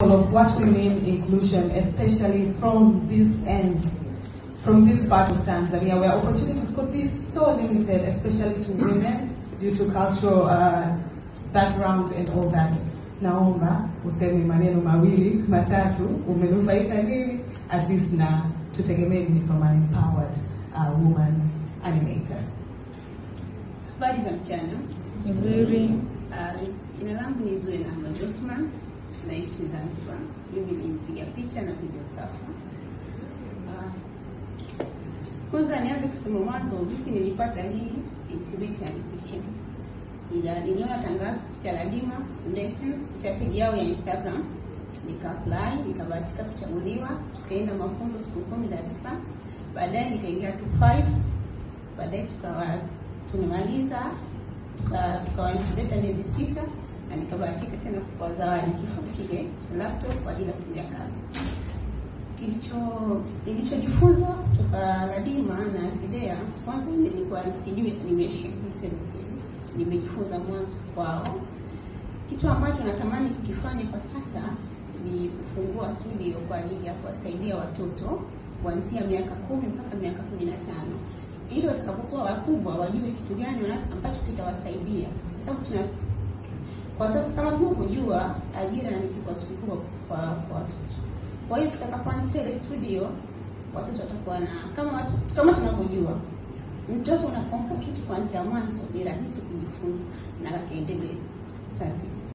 of what we mean inclusion, especially from this end, from this part of Tanzania, where opportunities could be so limited, especially to women due to cultural uh, background and all that. Naomba useme maneno mawili matatu, umenufaika nini, at least na tutegemee nini from an empowered uh, woman animator. Habari za mchana. Nzuri. Uh, Jina langu ni Zuena Ahmed Osman, naishi Zanzibar. Mimi ni mpiga picha na videographer. Uh, Kwanza nianze kusema mwanzo, vipi nilipata hii incubator animation. Ila niliona tangazo kupitia Ladima Foundation kupitia page yao ya Instagram, nika apply, nikabahatika kuchaguliwa, tukaenda mafunzo siku kumi Dar es Salaam. Baadaye nikaingia tu 5 baadaye tukawa tumemaliza tuka- tukawa incubator miezi sita na nikabahatika tena kwa zawadi kifaa kile cha laptop kwa ajili ya kutendea kazi. Kilicho nilichojifunza kutoka Ladima na Sidea, kwanza nilikuwa sijui animation, niseme kweli, nimejifunza mwanzo kwao. Kitu ambacho natamani kukifanya kwa sasa ni kufungua studio kwa ajili ya kuwasaidia watoto kuanzia miaka kumi mpaka miaka kumi na tano ili watakapokuwa wakubwa wajue kitu gani wana- ambacho kitawasaidia, kwa sababu tuna kwa sasa kama tunavyojua ajira ni kikwazo kikubwa kwa kwa watoto. Kwa hiyo tutakapoanzisha ile studio watoto watakuwa na kama watu, kama tunavyojua mtoto unapompa kitu kuanzia mwanzo ni rahisi kujifunza na akaendeleza. Asante.